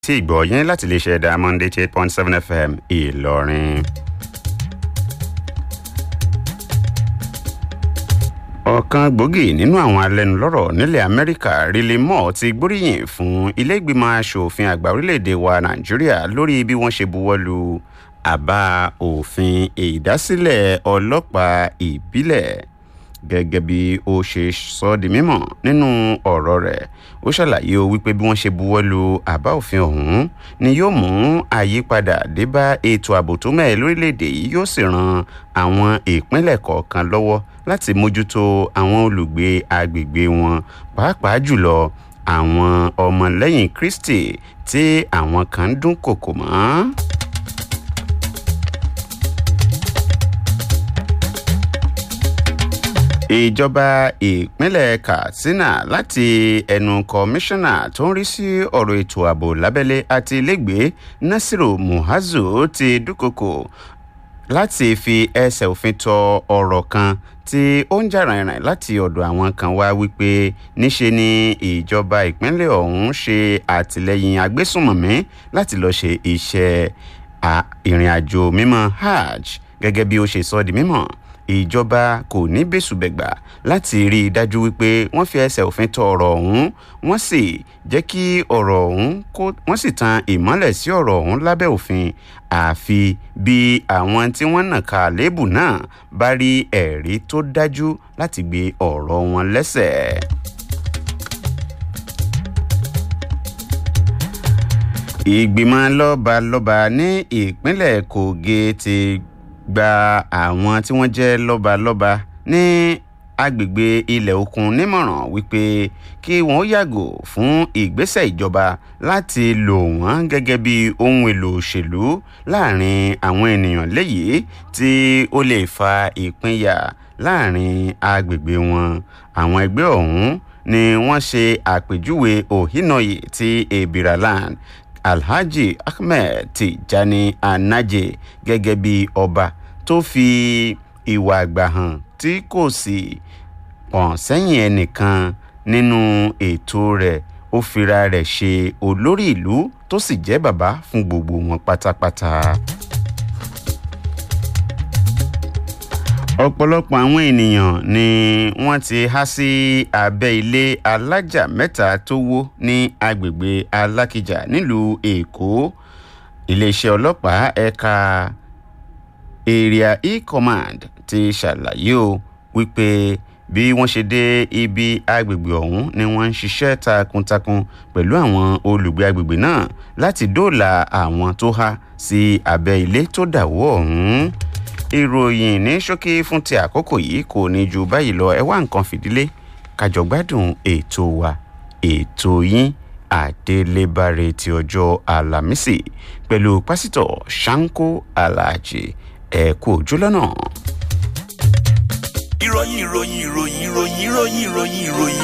tí ìgbọ́ yín láti lè ṣe Diamond eighty eight point seven FM Ìlọrin. ọ̀kan gbòógì nínú àwọn alẹ́nulọ́rọ̀ nílẹ̀ Amẹ́ríkà Riley Moore ti gbóríyìn fún ilé ìgbìmọ̀ asòfin àgbà orílẹ̀-èdè wa Nàìjíríà lórí bí wọ́n ṣe buwọ́lu àbá òfin ìdásílẹ̀ ọlọ́pàá ìbílẹ̀ gẹ́gẹ́ bí ó ṣe sọ di mímọ̀ nínú ọ̀rọ̀ rẹ̀ ó ṣàlàyé o wípé bí wọ́n ṣe buwọ́lu àbá òfin ọ̀hún ni yóò mú àyípadà dé bá ètò ààbò tó mẹ́ẹ̀ lórílẹ̀‐èdè yìí yóò sì ran àwọn ìpínlẹ̀ kọ̀ọ̀kan lọ́wọ́ láti mójútó àwọn olùgbé agbègbè wọn pàápàá jùlọ àwọn ọmọlẹ́yìn Kristi tí àwọn kan ń dúnkòkò mọ́. ìjọba ìpínlẹ̀ Katsina láti ẹnu kọmíṣánná tó ń rí sí ọ̀rọ̀ ètò ààbò lábẹ́lé àti ilégbèé Nasiru Muazu ti dúkokò láti fi ẹsẹ̀ òfin tọ ọ̀rọ̀ kan tí ó ń jà rìnrìn láti ọ̀dọ̀ àwọn kan wá wípé níṣe ni ìjọba ìpínlẹ̀ ọ̀hún ṣe àtìlẹ́yìn agbésùnmọ̀mí láti lọ́ọ́ ṣe iṣẹ́ ìrìn àjò mímọ́ hajj gẹ́gẹ́ bí ó ṣe sọ di mímọ́ ìjọba kò ní bẹ́sùbẹ̀gbà láti rí i dájú wípé wọ́n fi ẹsẹ̀ òfin tọ ọ̀rọ̀ ọ̀hún wọ́n sì jẹ́ kí ọ̀rọ̀ ọ̀hún kó wọ́n sì tan ìmọ́lẹ̀ sí ọ̀rọ̀ ọ̀hún lábẹ́ òfin àfi bí àwọn tí wọ́n nàka àléébù náà bá rí ẹ̀rí tó dájú láti gbé ọ̀rọ̀ wọn lẹ́sẹ̀. ìgbìmọ̀ lọ́balọ́ba ní ìpínlẹ̀ Kogi ti gba àwọn tí wọ́n jẹ́ lọ́balọ́ba ní agbègbè ilẹ̀ òkun nímọ̀ràn wípé kí wọ́n yàgò fún ìgbésẹ̀ ìjọba láti lò wọ́n gẹ́gẹ́ bí ohun èlò òṣèlú láàrin àwọn ènìyàn léyìí tí ó lè fa ìpínyà láàrin agbègbè wọn àwọn ẹgbẹ́ ọ̀hún ni wọ́n ṣe àpèjúwe Ohinoyi ti Ebiraland Alhaji Ahmed Tijani Anaje gẹ́gẹ́ bí ọba tó fi ìwà àgbà hàn tí kò sì pọ̀n sẹ́yìn ẹnìkan nínú ètò rẹ̀ ó fira rẹ̀ ṣe olórí ìlú tó sì jẹ́ bàbá fún gbogbo wọn pátápátá. ọ̀pọ̀lọpọ̀ àwọn ènìyàn ni wọ́n ti há sí abẹ́ ilé alájà mẹ́ta tó wó ní agbègbè alákìjà nílùú èkó iléeṣẹ́ ọlọ́pàá ẹ̀ka area e-command ti ṣàlàyé o wípé bí wọ́n ṣe dé ibi agbègbè ọ̀hún ni wọ́n ń ṣiṣẹ́ takuntakun pẹ̀lú àwọn olùgbé agbègbè náà láti dóòlà àwọn tó há sí abẹ́ ilé tó dàwó ọ̀hún ìròyìn ní ṣókí fún ti àkókò yìí kò ní ju báyìí lọ ẹ wá nǹkan fìdílé kájọ gbádùn ètò wa ètò yín àdélébáre ti ọjọ́ àlàmísì pẹ̀lú pásítọ̀ Ṣáńkó Aláàjì ẹ kú ojú lọ́nà. ìròyìn ìròyìn ìròyìn ìròyìn ìròyìn ìròyìn ìròyìn